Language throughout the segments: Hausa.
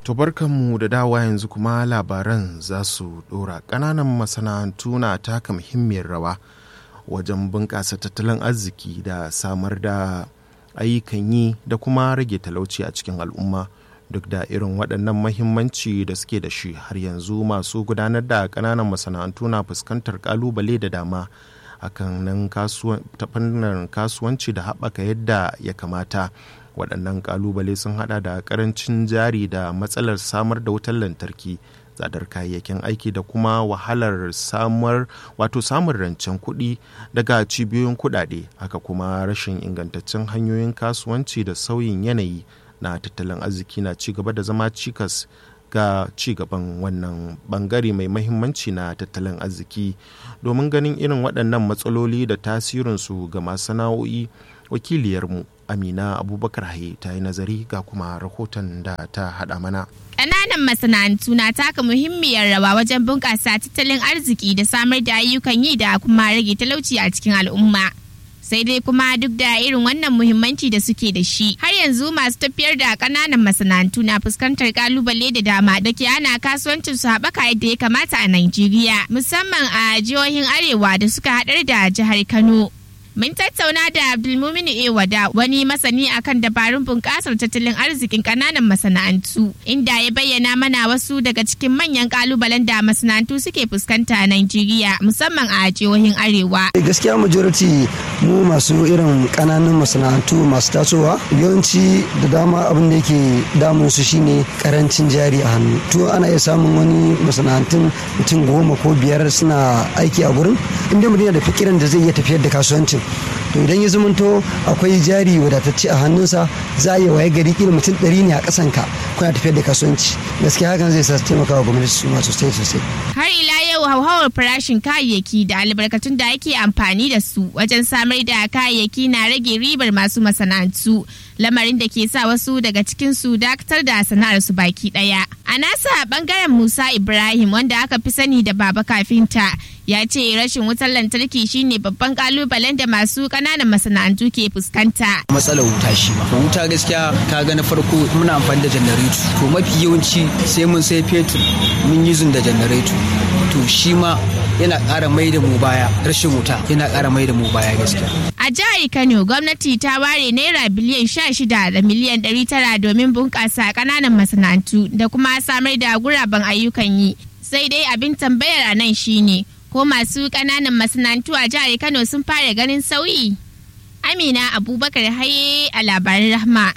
To barkanmu da dawa yanzu kuma labaran za su ɗora ƙananan masana'antu na taka muhimmiyar rawa wajen bunƙasa tattalin arziki da samar da ayyukan yi da kuma rage talauci a cikin al'umma duk da irin waɗannan mahimmanci da suke da shi har yanzu masu gudanar da ƙananan masana'antu na fuskantar ƙalubale da dama akan nan ta fannin kasuwanci da haɓaka yadda ya kamata waɗannan ƙalubale sun hada da ƙarancin jari da matsalar samar da wutar lantarki tsadar kayayyakin aiki da kuma wahalar samar wato samun rancen kuɗi daga cibiyoyin kuɗaɗe haka kuma rashin ingantaccen hanyoyin kasuwanci da sauyin yanayi na tattalin arziki na ci gaba da zama cikas ga ci gaban wannan bangare mai mahimmanci na tattalin arziki domin ganin irin waɗannan matsaloli da tasirinsu ga masu sana'o'i wakiliyarmu amina abubakar haye ta yi nazari ga kuma rahoton da ta haɗa mana Ƙananan masana'antu na taka muhimmiyar rawa wajen bunƙasa tattalin arziki da samar da ayyukan yi da kuma rage talauci a cikin al'umma. sai dai kuma duk da irin wannan muhimmanci da suke da shi har yanzu masu tafiyar da kananan masana'antu na fuskantar kalubale da dama da ke ana kasuwancin su haɓaka yadda ya kamata a Najeriya musamman a jihohin arewa da suka haɗar da jihar Kano. Mun tattauna da Abdulmuminu Ewada wani masani akan dabarun bunƙasar tattalin arzikin ƙananan masana'antu inda ya bayyana mana wasu daga cikin manyan ƙalubalen da masana'antu suke fuskanta a Najeriya musamman a jihohin Arewa. Gaskiya majority mu masu irin ƙananan masana'antu masu tasowa yawanci da dama abin da yake damun su shine karancin jari a hannu. To ana iya samun wani masana'antun mutum goma ko biyar suna aiki a gurin inda mutum da fikiran da zai iya tafiyar da kasuwancin to idan ya zumunto akwai jari wadatacce a hannunsa za a yi waye gari kila mutum ɗari ne a ƙasan ka kuna tafiyar da kasuwanci gaskiya hakan zai sa taimaka wa gwamnati su ma sosai sosai har ila yau hauhawar farashin kayayyaki da albarkatun da ake amfani da su wajen samar da kayayyaki na rage ribar masu masana'antu lamarin da ke sa wasu daga cikin su dakatar da sana'ar su baki daya a nasa bangaren musa ibrahim wanda aka fi sani da baba kafinta ya ce rashin wutar lantarki shine babban kalubalen da masu kananan masana'antu ke fuskanta matsalar wuta shi ma wuta gaskiya ka ga na farko muna amfani da janareto to mafi yawanci sai mun sai fetur mun yi da janareto to shi ma yana ƙara mai da mu baya rashin wuta yana ƙara mai da mu baya gaskiya a jihar kano gwamnati ta ware naira biliyan sha shida da miliyan ɗari tara domin bunƙasa ƙananan masana'antu da kuma samar da guraben ayyukan yi sai dai abin tambayar a nan shine ko masu ƙananan masana'antu a jihar Kano sun fara ganin sauyi? Amina Abubakar Haye a labarin Rahma.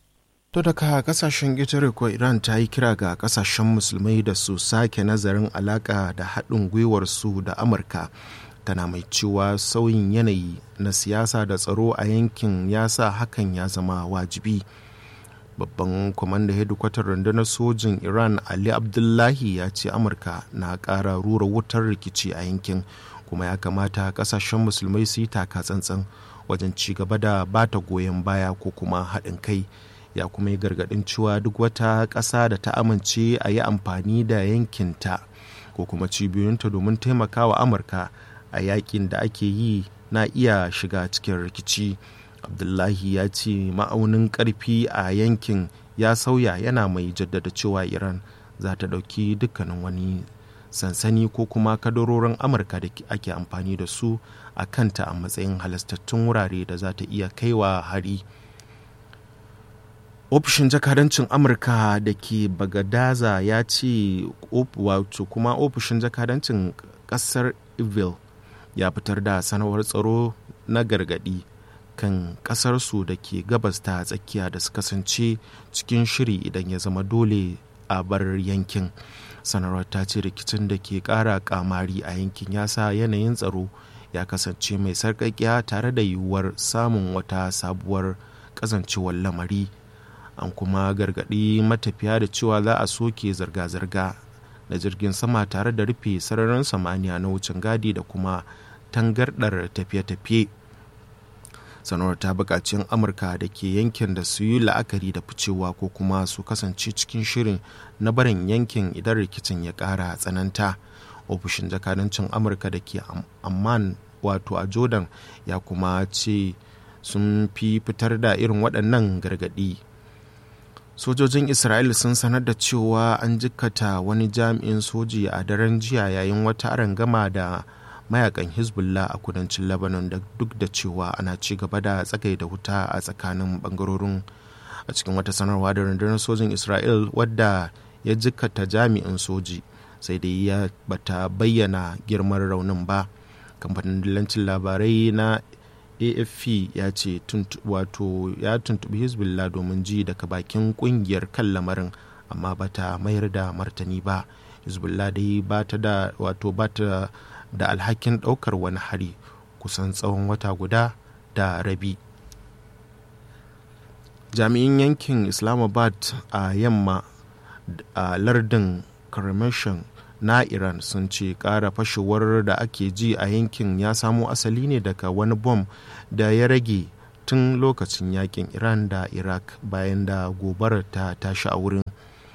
To daga kasashen ƙetare ko Iran ta yi kira ga kasashen musulmai da su sake nazarin alaƙa da haɗin gwiwar su da Amurka. Tana mai cewa sauyin yanayi na siyasa da tsaro a yankin ya sa hakan ya zama wajibi. babban kwamandan hedikwatar rundunar sojin iran ali abdullahi ya ce amurka na ƙara rura wutar rikici a yankin kuma ya kamata kasashen musulmai su yi taka tsantsan wajen ci gaba da bata goyon baya ko kuma haɗin kai ya kuma yi gargaɗin cewa duk wata ƙasa da ta amince a yi amfani da yankinta ko kuma cibiyoyinta domin taimakawa amurka a yakin da ake yi na iya shiga cikin rikici. abdullahi ya ce ma'aunin karfi a yankin ya sauya yana mai jaddada cewa iran za ta ɗauki dukkanin wani sansani ko kuma kadarorin amurka da ake amfani da su a kanta a matsayin halastattun wurare da za ta iya kaiwa hari ofishin jakadancin amurka da ke bagadaza ya ce wato kuma ofishin jakadancin kasar evil ya fitar da sanarwar tsaro na gargadi kan kasarsu da ke gabas ta tsakiya da su kasance cikin shiri idan ya zama dole a bar yankin sanarwar ta ce rikicin da ke kara kamari a yankin ya sa yanayin tsaro ya kasance mai sarƙaƙiya tare da yiwuwar samun wata sabuwar kasancewar lamari an kuma gargaɗi matafiya da cewa za a soke zirga-zirga da jirgin sama tare da rufe sararin samaniya na wucin gadi da kuma tangardar tafiye-tafiye sanarwar ta buƙaci amurka da ke yankin da su yi la'akari da ficewa ko kuma su kasance cikin shirin na barin yankin idan rikicin ya ƙara tsananta ofishin jakadancin amurka da ke amman wato a jordan ya kuma ce sun fi fitar da irin waɗannan gargaɗi sojojin isra'ila sun sanar da cewa an jikkata wani jami'in soji a daren jiya yayin wata arangama da mayakan hezbollah a kudancin lebanon da duk da cewa ana ci gaba da tsagai da wuta a tsakanin bangarorin a cikin wata sanarwa da rundunar sojin isra'il wadda ya jikkata jami'in soji sai dai ya bata bayyana girman raunin ba kamfanin dillancin labarai na afp ya ce wato ya tuntubi hezbollah domin ji daga bakin kungiyar kan lamarin amma bata mayar da martani ba hezbollah dai bata da wato bata da alhakin daukar wani hari kusan tsawon wata guda da rabi jami'in yankin islamabad a yamma a lardin karmashin na iran sun ce kara fashewar da ake ji a yankin ya samo asali ne daga wani bom da ya rage tun lokacin yakin iran da iraq bayan da gobarar ta tashi a wurin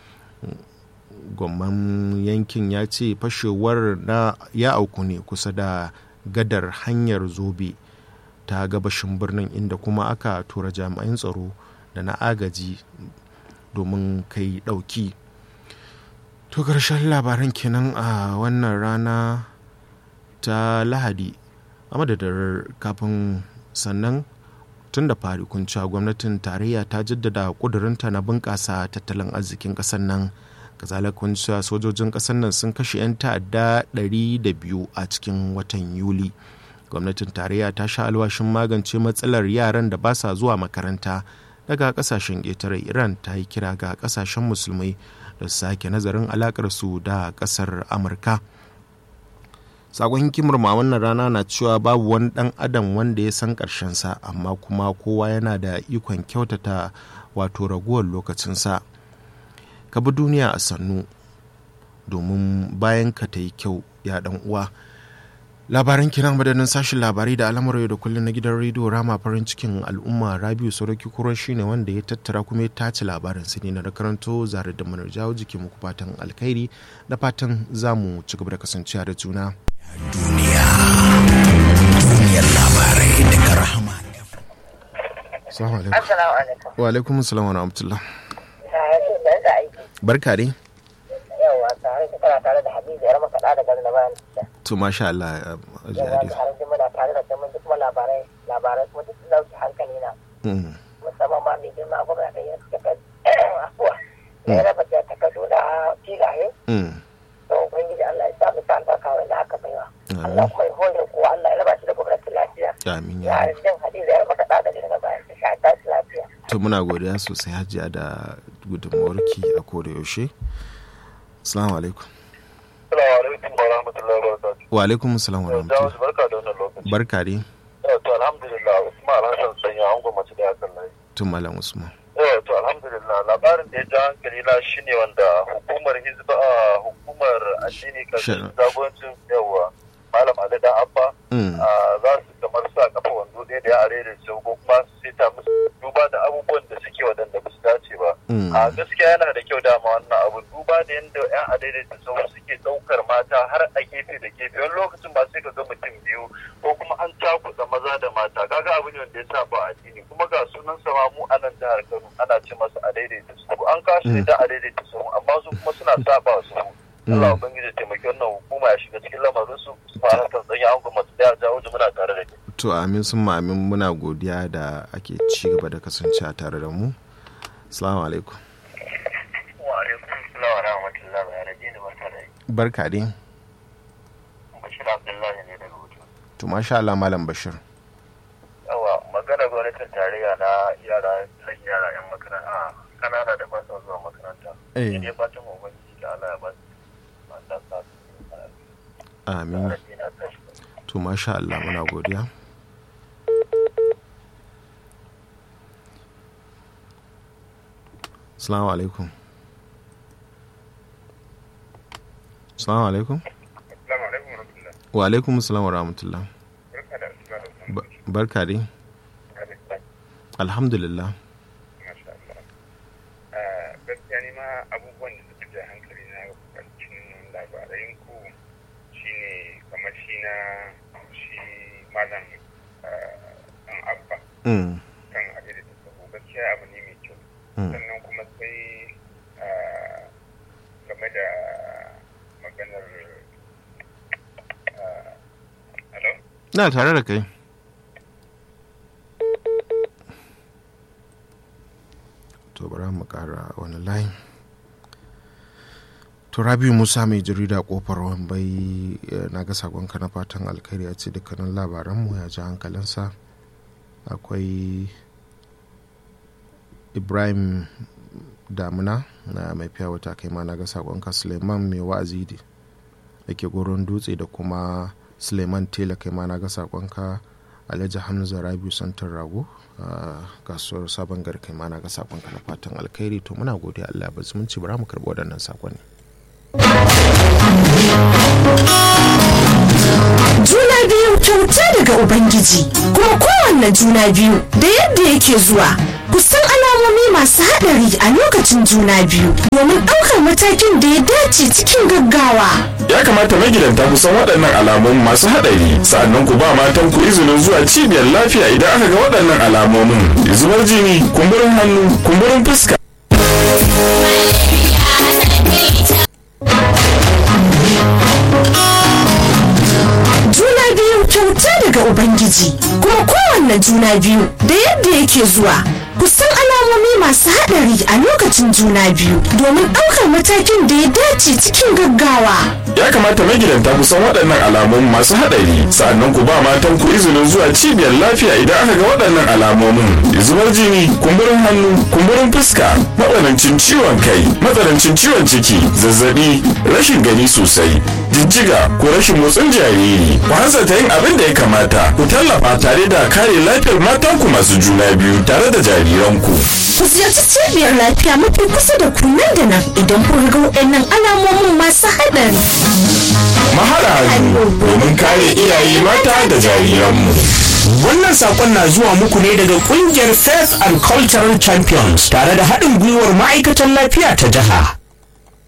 gwamman yankin ya ce fashewar na ya auku ne kusa da gadar hanyar zobe ta gabashin birnin inda kuma aka tura jami'an tsaro da na agaji domin kai dauki to ƙarshen labaran kenan a wannan rana ta lahadi a madadar kafin sannan tun da fari kuncewa gwamnatin tarayya ta jaddada ƙudurinta na bunƙasa tattalin arzikin ƙasar nan kazalika kuncewa sojojin ƙasar nan sun kashe 'yan ta'adda 200 a cikin watan yuli gwamnatin tarayya ta sha alwashin magance matsalar yaran da ba sa zuwa makaranta daga kasashen ƙetare iran ta yi kira ga kasashen musulmai da su sake nazarin alakar su da kasar amurka sakon hikimar ma wannan rana na cewa babu wani dan adam wanda ya san sa amma kuma kowa yana da ikon kyautata wato raguwar lokacinsa ka bi duniya a sannu domin bayan ka ta yi kyau ya dan uwa labaran kiran madadin sashen labarai da al'amuran da kullum na gidan rediyo rama farin cikin al'umma rabiu sauraki kuran shine wanda ya tattara kuma ya tace labarin su ne na da karanto zare da manar jawo jiki muku fatan alkhairi da fatan za mu ci gaba da kasancewa da juna duniya duniyar labarai daga rahama Assalamu alaikum. Wa alaikum assalam wa rahmatullah. Barka dai. yawa tare da kana tare da Habibu yar makaɗa da garin bayan To masha Allah a yawa jihadi. tare da muna tare da mun kuma labarai labarai kuma duk sun dauki hankali na musamman ma mai girma gwamna da ya suka afuwa ya raba da takardu da filaye to ubangiji Allah ya sa mu sa albarka wanda aka baiwa Allah kuma ya hore kowa Allah ya raba shi da gwamnatin lafiya Amin ya ya. arzikin Hadiza yar makaɗa da garin bayan ta sha tashi lafiya To muna godiya sosai hajiya da gudunmawarki a koda yaushe. Assalamu alaikum. Assalamu alaikum wa rahmatullahi wa barakatuh. Wa alaikum assalam wa Jawo rahmatullah. barka da wannan lokaci. Barka dai. Eh, To alhamdulillah Usman Hassan sanya angon mace da yakan layi. Tun Malam Usman. Eh, To alhamdulillah labarin da ya ja hankali na shine wanda hukumar hizba a hukumar addini kan Sure. jagorancin yawa Malam Ali dan Abba Mm. ah, za su kamar sa kafa wando ɗaya da ya are da su ko kuma su seta musu duba da abubuwan da suke waɗanda ba su dace ba. Mm. A gaskiya yana da kyau dama wannan abu duba da yadda 'yan adaidaita sau suke ɗaukar mata har a gefe da gefe wani lokacin ba sai ka ga mutum biyu ko kuma an cakuɗa maza da mata kaga abu ne wanda ya sa ba addini kuma ga sunan sama mu a nan jihar Kano ana ce masa adaidaita sau an kasu ne da adaidaita sau amma su kuma suna saba su Allah ubangiji taimaki wannan hukuma ya shiga cikin lamarin su su fara kan tsanya an kuma su da jawo muna tare da ke. To amin sun amin muna godiya da ake ci gaba da kasancewa tare da mu. Assalamu alaikum. Wa alaikum salam wa rahmatullahi wa barakatuh barka da Barka dai. Bashir Abdullahi ne daga Hutu. To masha Allah Malam Bashir. yawa magana gwamnatin tarayya na yara na yara yan makaranta kanana da ba su zuwa makaranta Eh. ne fatan mu ubangiji da Allah ya ba su Allah sa su Amin. rabi na tashi To masha Allah muna godiya. Assalamu alaikum. Assalamu alaikum. Assalamu alaikum warahmatullahi Wa alaikum assalam wa rahmatullah. barka da asuba da Ba- Barka dai. Alhamdulillah. masha Allah gaskiya ni ma abubuwan da suka ja hankali na cikin labarai ku shine kamar shi na shi malam dan abba Mm. kan abin da ta gaskiya abu ne mai kyau Mm. sannan kuma kuma sai game da maganar hello na tare da kai to bari mu kara wani layin to rabiu musa mai jarida kofar wambai na ga sakonka na fatan alkhairi a ce dukkanin labaranmu ya ji hankalinsa akwai ibrahim damuna na mai fiya wata kai ma na ga sakonka suleiman mai wa'azi da ke goron dutse da kuma suleiman tela kai ma na ga sakonka alhaji hamza rabiu santar rago a kasuwar sabon gari kai ma na ga sakonka na fatan alkhairi to muna godiya allah ba zumunci bara mu karɓi waɗannan sakonni juna biyu kyauta daga ubangiji kuma kowanne juna biyu da yadda yake zuwa kusan alamomi masu haɗari a lokacin juna biyu domin ɗaukar matakin da ya dace cikin gaggawa ya kamata magidanta ku san waɗannan alamun masu haɗari sa'annan ku ba matan ku izinin zuwa cibiyar lafiya idan aka ga waɗannan alamomin zubar jini kumburin hannu kumburin fuska juna biyu kyauta daga ubangiji kuma kowanne juna biyu da yadda yake zuwa kusan alamomi masu haɗari a lokacin juna biyu domin ɗaukar matakin da ya dace cikin gaggawa ya kamata magidanta ku san waɗannan alamun masu haɗari sa'annan ku ba matan ku izinin zuwa cibiyar lafiya idan aka ga waɗannan alamomin zubar jini kumburin hannu kumburin fuska matsanancin ciwon kai matsanancin ciwon ciki zazzabi rashin gani sosai jijjiga ko rashin motsin jariri ku hanzarta yin abin da ya kamata ku tallafa tare da kare lafiyar matanku masu juna biyu tare da jariranku ku ziyarci cibiyar lafiya mafi kusa da ku nan da nan idan kun ga waɗannan alamomin masu haɗari mahara hannu domin kare iyaye mata da jariranmu Wannan sakon na zuwa muku ne daga kungiyar Faith and Cultural Champions tare da haɗin gwiwar ma'aikatan lafiya ta jiha.